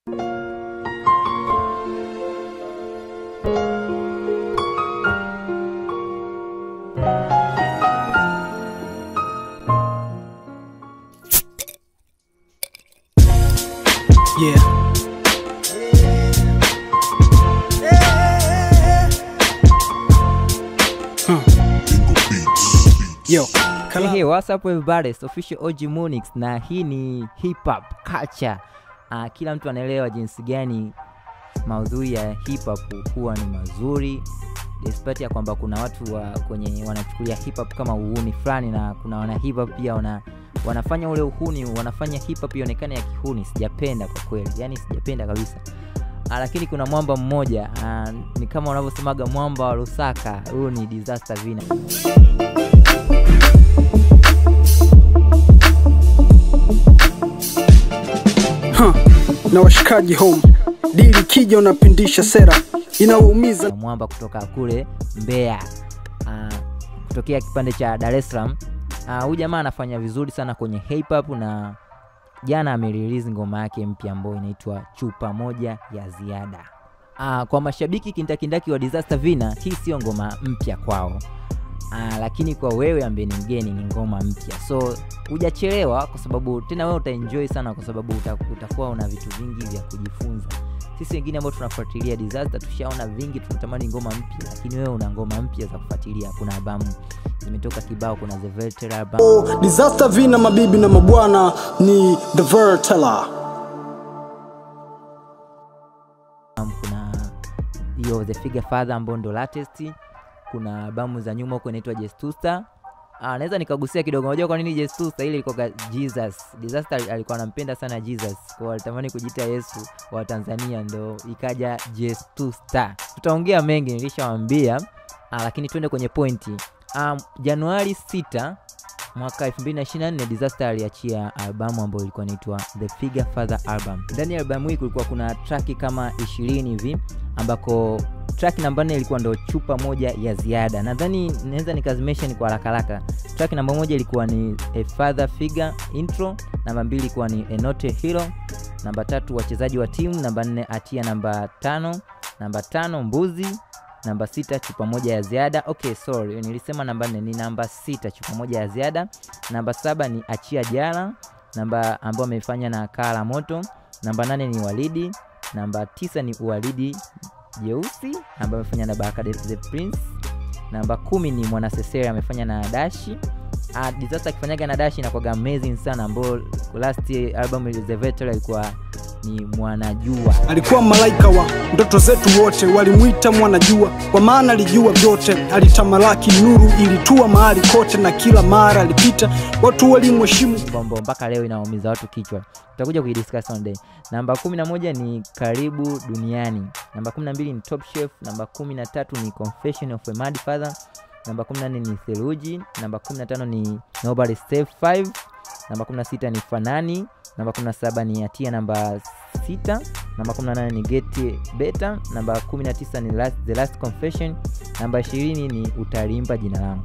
Yeah. Huh. Yo, Hey, hey, what's up everybody? It's official OG Monix na hii ni hip hop culture. Uh, kila mtu anaelewa jinsi gani maudhui ya hip hop huwa ni mazuri despite ya kwamba kuna watu wa kwenye wanachukulia hip hop kama uhuni fulani na kuna wana hip hop pia wana, wanafanya ule uhuni wanafanya hip hop ionekane ya kihuni sijapenda kwa kweli yani sijapenda kabisa Ah, lakini kuna mwamba mmoja ah, ni kama unavyosemaga mwamba wa Lusaka huyu ni disaster vina huh. Na washikaji home, dili kija unapindisha sera inawaumiza na mwamba kutoka kule Mbeya uh, kutokea kipande cha Dar es Salaam. Ah, Huyu jamaa anafanya vizuri sana kwenye hip hop na jana amerelease ngoma yake mpya ambayo inaitwa chupa moja ya ziada. Uh, kwa mashabiki kindakindaki wa Disaster Vina, hii sio ngoma mpya kwao. Uh, lakini kwa wewe ambaye ni mgeni ni ngoma mpya, so hujachelewa, kwa sababu tena wewe utaenjoy sana, kwa sababu uta- utakuwa una vitu vingi vya kujifunza sisi wengine ambao tunafuatilia disaster tushaona vingi tunatamani ngoma mpya lakini wewe una ngoma mpya za kufuatilia kuna albamu zimetoka kibao kuna the Veltera album disaster vina mabibi na mabwana ni the vertela kuna hiyo the figure father ambao ndo latest kuna albamu za nyuma huko inaitwa jestusta Ah, naweza nikagusia kidogo unajua kwa nini jestusta ile ilikuwa jesus disaster alikuwa anampenda sana jesus kwa alitamani kujiita yesu wa tanzania ndo ikaja jestusta tutaongea mengi nilishawambia ah, lakini twende kwenye pointi um, januari 6 mwaka 2024 disaster aliachia albamu ambayo ilikuwa inaitwa the figure father album ndani ya albamu hii kulikuwa kuna traki kama 20 hivi ambako track namba nne ilikuwa ndo chupa moja ya ziada nadhani naweza nikazimention kwa haraka haraka track namba moja ilikuwa ni a father figure intro namba mbili ilikuwa ni enote hero namba tatu wachezaji wa timu namba nne atia namba tano namba tano mbuzi namba sita chupa moja ya ziada okay sorry nilisema namba nne ni namba sita chupa moja ya ziada namba saba ni achia jala namba ambayo amefanya na kaa la moto namba nane ni walidi namba tisa ni uwalidi jeusi ambayo amefanya na baraka the, the prince namba kumi ni mwanasesere amefanya na dashi uh, disaster akifanyaga na dashi inakwaga amazing sana ambayo last album the Veteran alikuwa ni mwanajua alikuwa malaika wa ndoto zetu wote walimwita mwanajua kwa maana alijua vyote alitamalaki nuru ilitua mahali kote na kila mara alipita watu walimheshimu bombo mpaka leo inaumiza watu kichwa tutakuja kuidiscuss one day namba kumi na moja ni karibu duniani namba kumi na mbili ni top chef namba kumi na tatu ni confession of a mad father namba kumi na nne ni theluji namba kumi na tano ni nobody save 5 namba kumi na sita ni fanani namba kumi na saba ni hatia namba sita namba kumi na nane ni get beta namba kumi na tisa ni last, the last confession namba ishirini ni utalimba jina langu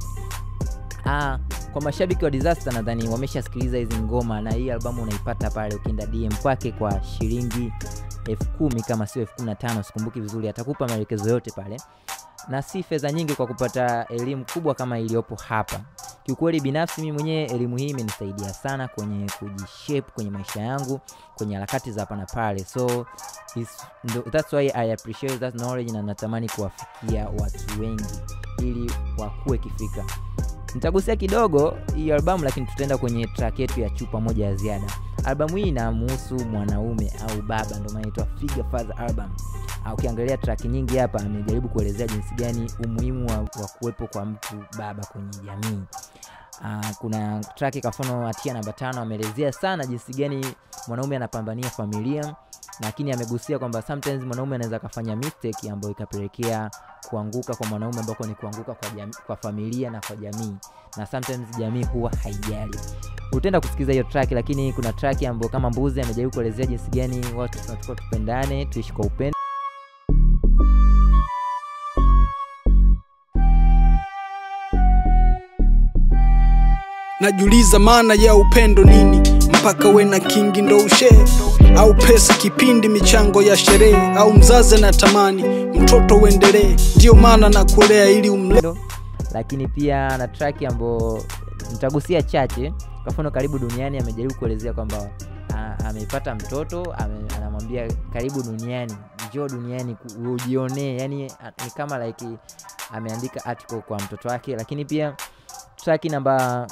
Ah, kwa mashabiki wa disaster nadhani wameshasikiliza hizi ngoma na hii albamu unaipata pale ukienda dm kwake kwa shilingi elfu kumi kama sio elfu kumi na tano sikumbuki vizuri atakupa maelekezo yote pale na si fedha nyingi kwa kupata elimu kubwa kama iliyopo hapa kiukweli binafsi mimi mwenyewe elimu hii imenisaidia sana kwenye kujishape kwenye maisha yangu kwenye harakati za hapa na pale so is, ndo, that's why I appreciate that knowledge na natamani kuwafikia watu wengi ili wakuwe kifika nitagusia kidogo hii albamu lakini tutaenda kwenye track yetu ya chupa moja ya ziada albamu hii inamuhusu mwanaume au baba ndio maana inaitwa figure father album Ah, ukiangalia track nyingi hapa amejaribu kuelezea jinsi gani umuhimu wa, wa kuwepo kwa mtu baba kwenye jamii Uh, kuna track kafano hatia namba tano ameelezea sana jinsi gani mwanaume anapambania familia lakini amegusia kwamba sometimes mwanaume anaweza akafanya mistake ambayo ikapelekea kuanguka kwa mwanaume ambako ni kuanguka kwa, jami, kwa familia na kwa jamii na sometimes jamii huwa haijali utaenda kusikiliza hiyo track lakini kuna track ambayo kama mbuzi amejaribu kuelezea jinsi gani watu tunatakiwa tupendane tuishi kwa upendo najiuliza maana ya upendo nini mpaka we na kingi ndo ushee au pesa kipindi michango ya sherehe au mzazi na tamani mtoto uendelee ndiyo maana na kulea ili umle ndo lakini pia na track ambayo nitagusia chache kwa mfano karibu duniani amejaribu kuelezea kwamba a- amepata mtoto ame, anamwambia karibu duniani njoo duniani ku- ujionee yani a- ni kama like ameandika article kwa mtoto wake lakini pia track namba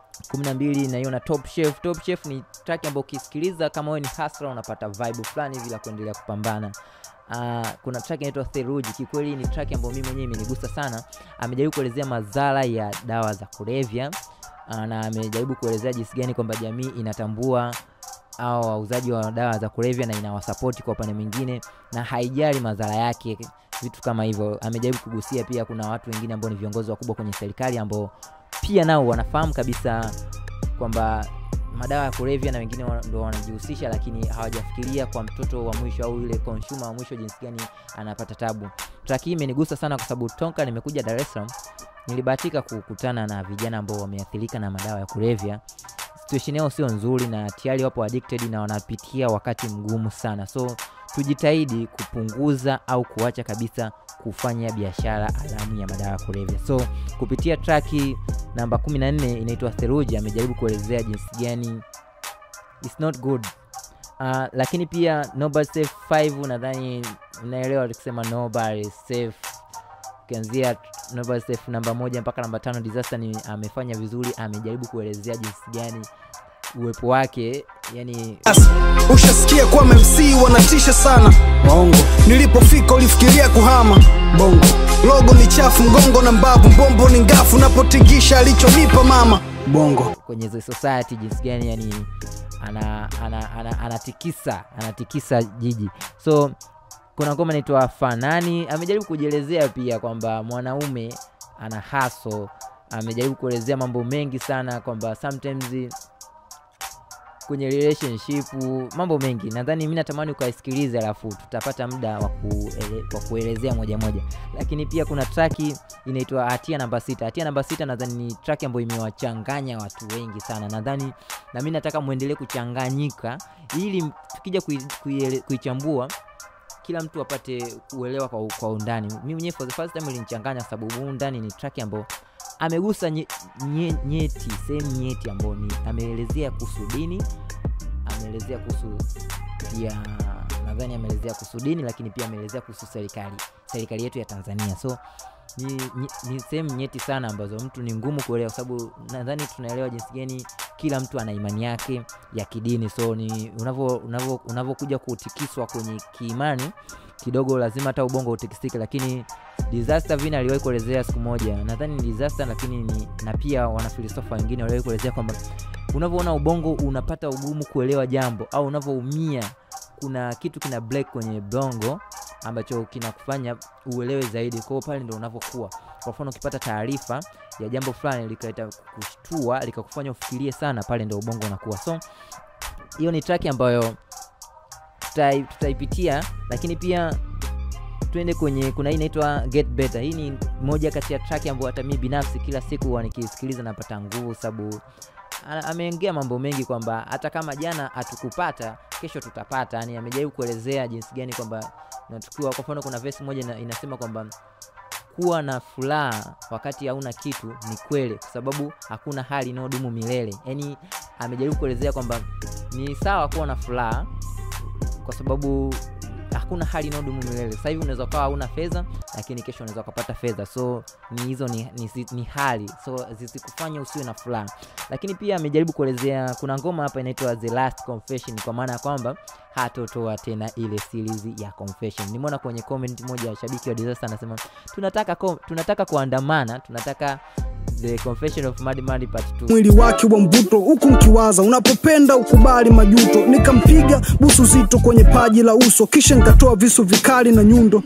12 naiona top chef top chef ni track ambayo ukisikiliza kama wewe ni hasra unapata vibe fulani hivi la kuendelea kupambana Uh, kuna track inaitwa theruji kikweli ni track ambayo mimi mwenyewe imenigusa sana amejaribu kuelezea madhara ya dawa za kulevya uh, na amejaribu kuelezea jinsi gani kwamba jamii inatambua au wauzaji wa dawa za kulevya na inawasapoti kwa upande mwingine na haijali madhara yake vitu kama hivyo amejaribu kugusia pia kuna watu wengine ambao ni viongozi wakubwa kwenye serikali ambao pia nao wanafahamu kabisa kwamba madawa ya kulevya na wengine wa- ndo wanajihusisha lakini hawajafikiria kwa mtoto wa mwisho au yule consumer wa mwisho jinsi gani anapata tabu track hii imenigusa sana kwa sababu tonka nimekuja dar es salaam nilibahatika kukutana na vijana ambao wameathirika na madawa ya kulevya situation yao sio nzuri na tayari wapo addicted na wanapitia wakati mgumu sana so tujitahidi kupunguza au kuacha kabisa kufanya biashara alamu ya madawa ya kulevya so kupitia traki namba 14 inaitwa theruji amejaribu kuelezea jinsi gani its not good uh, lakini pia nobody safe 5 nadhani unaelewa tukisema nobody safe ukianzia nobody safe namba moja mpaka namba tano disaster ni amefanya vizuri amejaribu kuelezea jinsi gani uwepo wake yani Yes, ushasikia kuwa MC wanatisha sana bongo nilipofika ulifikiria kuhama bongo logo ni chafu mgongo na mbavu mbombo ni ngafu napotingisha alichonipa mama bongo kwenye the society jinsi gani yani ana, ana, ana, anatikisa anatikisa jiji so kuna ngoma inaitwa fanani amejaribu kujielezea pia kwamba mwanaume ana haso amejaribu kuelezea mambo mengi sana kwamba sometimes kwenye relationship mambo mengi nadhani mi natamani ukaisikiliza alafu tutapata muda wa kuele, wa kuelezea moja moja lakini pia kuna traki inaitwa hatia namba sita hatia namba sita nadhani ni traki ambayo imewachanganya watu wengi sana nadhani na mi nataka mwendelee kuchanganyika ili tukija kui- kuiele- kuichambua kila mtu apate kuelewa kwa, kwa undani mi mwenyewe for the first time ilinichanganya kwa sababu huu undani ni track ambayo amegusa nye, nye, nyeti sehemu nyeti ambayo ni ameelezea kuhusu dini ameelezea kuhusu pia nadhani ameelezea kuhusu dini lakini pia ameelezea kuhusu serikali serikali yetu ya tanzania so ni, ni, ni sehemu nyeti sana ambazo mtu ni ngumu kuelewa kwa sababu nadhani tunaelewa jinsi gani kila mtu ana imani yake ya kidini so ni unavyo- unavyo- unavyokuja kutikiswa kwenye kiimani kidogo lazima hata ubongo utikisike lakini disaster vina aliwahi kuelezea siku moja nadhani ni disaster lakini ni, na pia wanafilisofa wengine waliwahi kuelezea kwamba unavyoona ubongo unapata ugumu kuelewa jambo au unavyoumia kuna kitu kina break kwenye bongo ambacho kinakufanya uelewe zaidi kwao pale ndo unavyokuwa kwa mfano ukipata taarifa ya jambo fulani likaleta kushtua likakufanya ufikirie sana pale ndo ubongo unakuwa so hiyo ni track ambayo tutai- tutaipitia lakini pia tuende kwenye kuna hii inaitwa get better hii ni moja kati ya track ambayo hata mii binafsi kila siku huwa nikisikiliza napata nguvu sababu ana- ameongea mambo mengi kwamba hata kama jana hatukupata kesho tutapata yani amejaribu kuelezea jinsi gani kwamba na tukiwa kwa mfano kuna vesi moja ina, inasema kwamba kuwa na furaha wakati hauna kitu ni kweli kwa sababu hakuna hali inayodumu milele yaani amejaribu kuelezea kwamba ni sawa kuwa na furaha kwa sababu hakuna hali inayodumu milele sasa hivi unaweza ukawa hauna fedha lakini kesho unaweza ukapata fedha so ni hizo ni, ni, ni hali so zisikufanya usiwe na furaha lakini pia amejaribu kuelezea kuna ngoma hapa inaitwa the last confession kwa maana ya kwamba hatotoa tena ile series ya confession nimeona kwenye comment moja ya shabiki wa disaster anasema tunataka kom, tunataka kuandamana tunataka the confession of Mad Mad part 2 mwili wake wa mvuto huku mkiwaza unapopenda ukubali majuto nikampiga busu zito kwenye paji la uso kisha nikatoa visu vikali na nyundo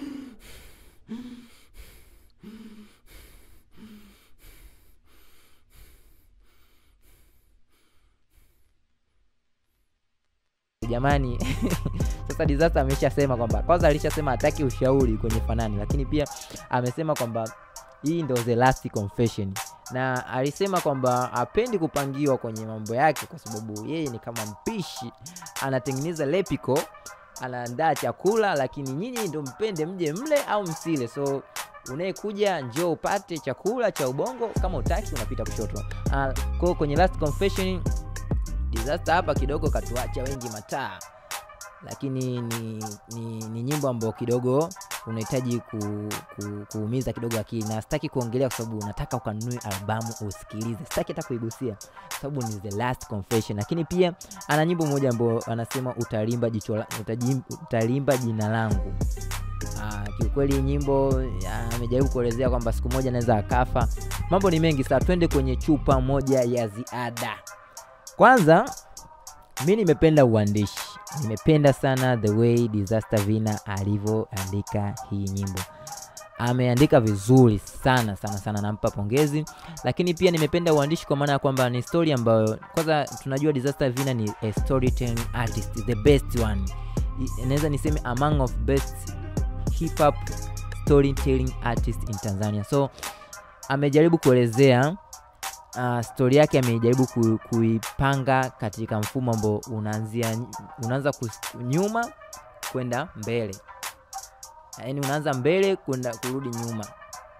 jamani sasa disaster ameshasema kwamba kwanza alishasema hataki ushauri kwenye fanani lakini pia amesema kwamba hii ndo the last confession na alisema kwamba hapendi kupangiwa kwenye mambo yake kwa sababu yeye ni kama mpishi anatengeneza lepiko anaandaa chakula lakini nyinyi ndo mpende mje mle au msile so unayekuja njoo upate chakula cha ubongo kama utaki unapita kushoto uh, kwao kwenye last confession disaster hapa kidogo katuacha wengi mataa lakini ni, ni, ni nyimbo ambayo kidogo unahitaji ku, ku, kuumiza kidogo akili na sitaki kuongelea kwa sababu nataka ukanunue albamu usikilize sitaki hata kuigusia kwa sababu ni the last confession lakini pia ana nyimbo moja ambayo anasema utalimba jicho la- utaji- utalimba jina langu Ah, kiukweli nyimbo ah, amejaribu kuelezea kwamba siku moja anaweza akafa mambo ni mengi saa twende kwenye chupa moja ya ziada kwanza mi nimependa uandishi nimependa sana the way disaster vina alivyoandika hii nyimbo ameandika vizuri sana sana sana nampa pongezi lakini pia nimependa uandishi kwa maana ya kwamba ni story ambayo kwanza tunajua disaster vina ni a storytelling artist the best one I- naweza niseme among of best hip hop storytelling artist in tanzania so amejaribu kuelezea uh, stori yake amejaribu ku, kuipanga katika mfumo ambao unaanzia unaanza kus- nyuma kwenda mbele yaani unaanza mbele kwenda kurudi nyuma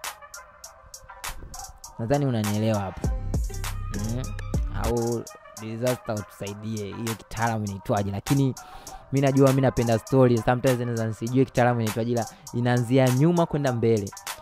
nadhani unanielewa hapo mm. au disaster utusaidie hiyo kitaalamu inaitwaje lakini mi najua mi napenda story sometimes naweza nisijue kitaalamu inaitwaje ila inaanzia nyuma kwenda mbele